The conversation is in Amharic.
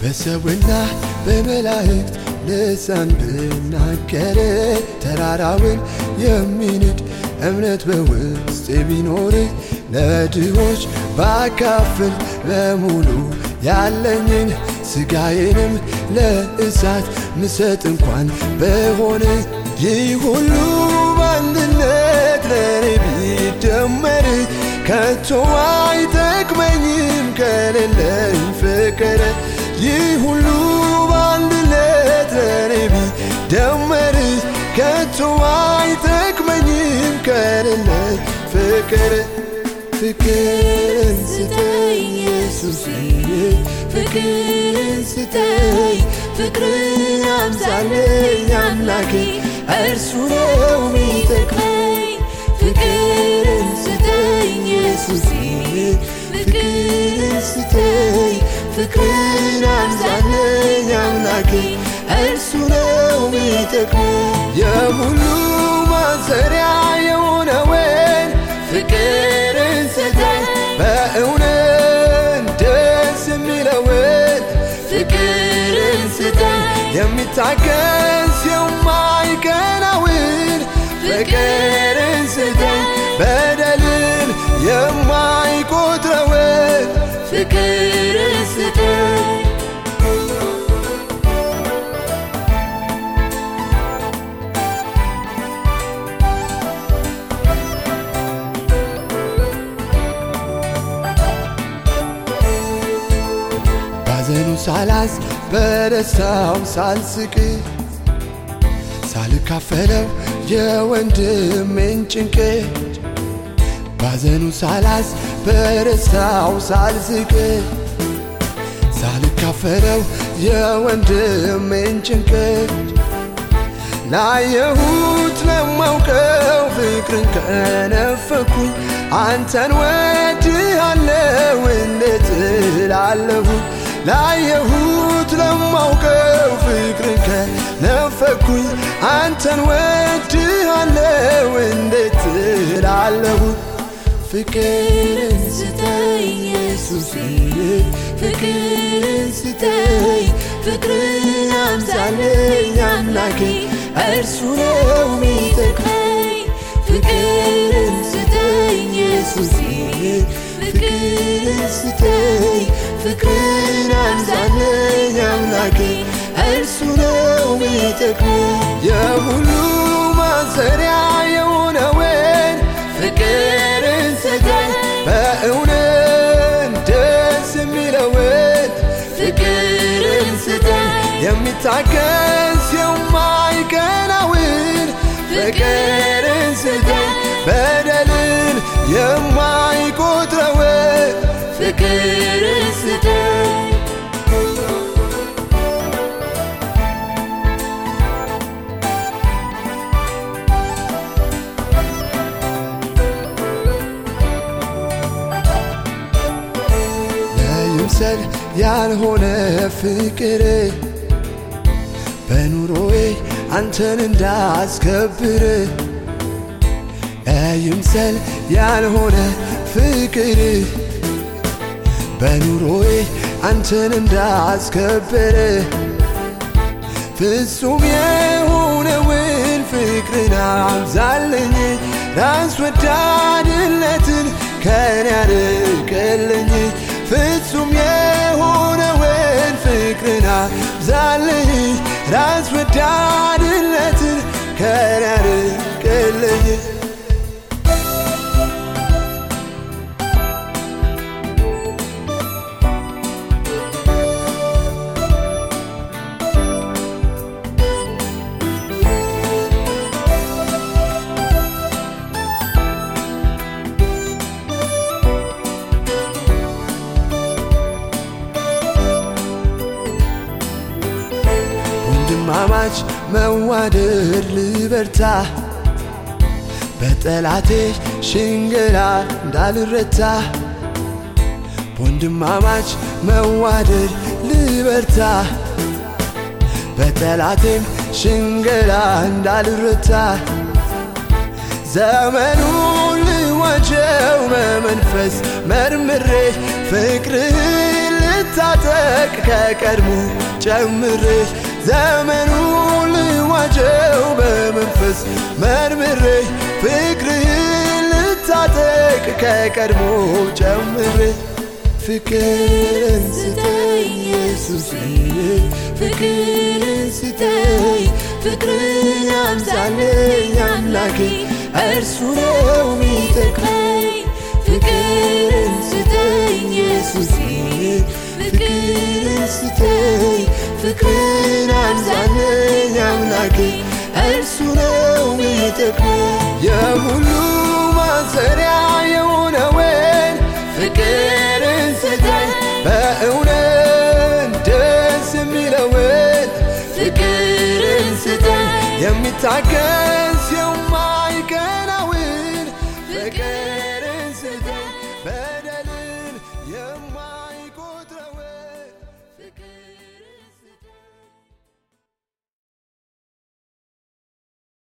በሰውና በመላእክት ልሳን ብናገር ተራራውን የሚንድ እምነት በውስጤ ቢኖር ለድሆች ባካፍል በሙሉ ያለኝን ስጋዬንም ለእሳት ምሰጥ እንኳን በሆነ ይህ ሁሉ በአንድነት ለኔ ቢደመር ከቶ አይጠቅመኝም ከሌለኝ ፍቅር ይህ ሁሉ በአንድነት ለኔ ቢደመር ከቶ አይጠቅመኝም ከሌለኝ ፍቅር ፍቅርን ስጠኝ ኢየሱስ ፍቅርን ስጠኝ ፍቅርን አምሳለኝ አምላኬ እርሱ ነው ሚጠቅመኝ ፍቅርን ስጠኝ ኢየሱስ ፍቅርን ስጠኝ ፍቅርን አምሳለኝ አምላኬ እርሱ ነው ሚጠቅመኝ የሁሉ ማሰሪያ የሆነውን ፍቅርን ስጠኝ በእውነት ደስ የሚለውን ፍቅርን ስጠኝ የሚታገስ የማይቀናውን ፍቅርን ስጠኝ በደልን የማይቆጥረውን ፍቅርን ስጠኝ ባዘኑ ሳላዝ በደስታው ሳልስቅ ሳልካፈለው የወንድሜን ጭንቅ ባዘኑ ሳላዝ በደስታው ሳልስቅ ሳልካፈለው የወንድሜን ጭንቅ ላየሁት ለማውቀው ፍቅርን ከነፈኩኝ አንተን ወድሃለው እንዴት እላለሁኝ ላየሁት ለማውቀው ፍቅርን ከነፈኩኝ አንተን ወድሃለው እንዴት እላለሁኝ ፍቅርን ስጠኝ ኢየሱስ ፍቅርን ስጠኝ ፍቅርን አምሳለኝ አምላኬ እርሱ ነው ሚጠቅመኝ ፍቅርን ስጠኝ ኢየሱስ ፍቅርን ስጠኝ ፍቅርን አምሳለኝ አምላኬ እርሱ ነው ሚጠቅመኝ የሁሉ ማሰሪያ የሆነውን ፍቅርን ስጠኝ በእውነት ደስ የሚለውን ፍቅርን ስጠኝ የሚታገስ የማይቀናውን ፍቅርን ስጠኝ በደልን የማይቆጥረውን ፍቅርን ስጠኝ ለይምሰል ያልሆነ ፍቅር በኑሮዬ አንተን እንዳስከብር ለይምሰል ያልሆነ ፍቅር በኑሮዬ አንተን እንዳስከብር ፍጹም የሆነውን ፍቅርን አብዛልኝ ራስ ወዳድነትን ከኔ ያርቅልኝ ፍጹም የሆነውን ፍቅርን አብዛልኝ ራስ ወዳድነትን ከኔ ያርቅልኝ ወንድማማች መዋደድ ልበርታ በጠላቴ ሽንገላ እንዳልረታ ወንድማማች መዋደድ ልበርታ በጠላቴም ሽንገላ እንዳልረታ ዘመኑን ልዋጀው በመንፈስ መርምሬ ፍቅርህን ልታጠቅ ልታጠቅ ከቀድሞ ጨምሬ ዘመኑ ልዋጀው በመንፈስ መርምሬ ፍቅርህን ልታጠቅ ከቀድሞ ጨምሬ ፍቅርን ስጠኝ ኢየሱስ ፍቅርን ስጠኝ ፍቅርን አብዛልኝ አምላኬ እርሱ ነው ሚጠቅመኝ ፍቅርን ስጠኝ ኢየሱስ ፍቅርን ስጠኝ ፍቅርን አብዛልኝ አምላኬ እርሱ ነው ሚጠቅመኝ የሁሉ ማሰሪያ የሆነውን ፍቅርን ስጠኝ በእውነት ደስ የሚለውን ፍቅርን ስጠኝ የሚታገል